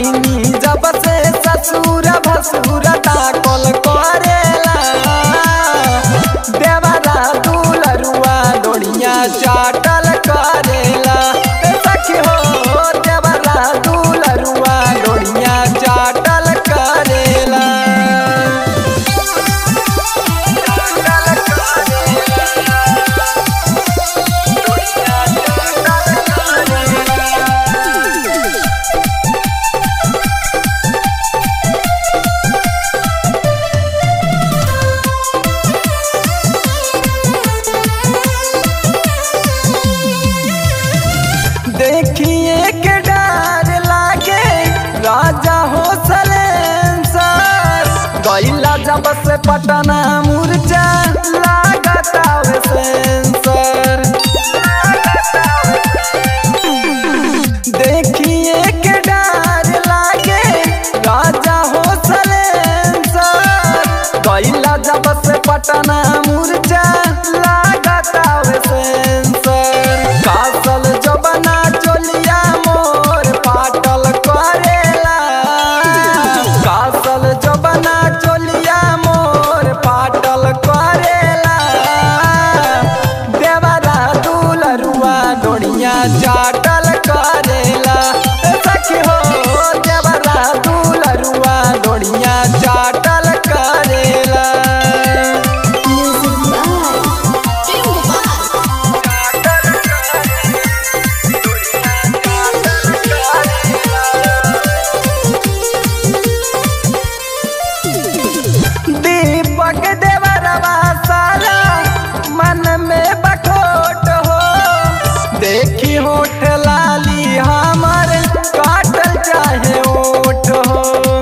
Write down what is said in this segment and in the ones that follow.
आईनी जब से ससुर भसुर ताकल करेला देवरा दुलरुआ डोड़िया चाटल करेला ए सखी हो देवरा दुलरुआ डोड़िया चाटल करेला देखिए के डर लागे राजा हो सलेंसर गईला जब से पटना मुरझा लागत आवे सेंसर देखिए के डर लागे राजा हो सलेंसर गईला जब से पटना मुरझा लागत आवे सेंसर कासल जबना चोलिया मोर पाटल करेला कासल जबना चोलिया मोर पाटल करेला देवरा दुलरुआ डोड़िया चाटल करेला ए सखी हो देवरा दुलरुआ डोड़िया चाटल करेला Music by Ringo Bass. दीपक देवरवा सारा मन में बखोट हो देखी होठ लाली हमर काटल चाहे ओठ हो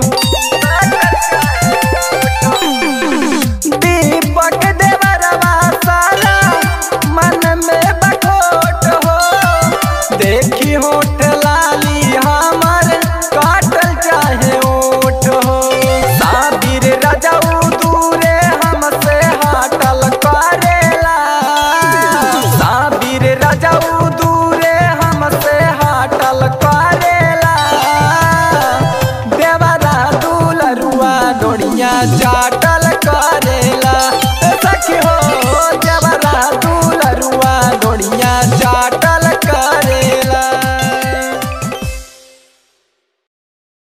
दीपक देवरवा सारा मन में बखोट हो देखी होठ लाली हमर काटल चाहे ओठ हो साबिर रजऊ दूरे हमसे हाटल करेला साबिर रजऊ दूरे हमसे हाटल करेला देवरा दुलरुआ डोड़िया चाटल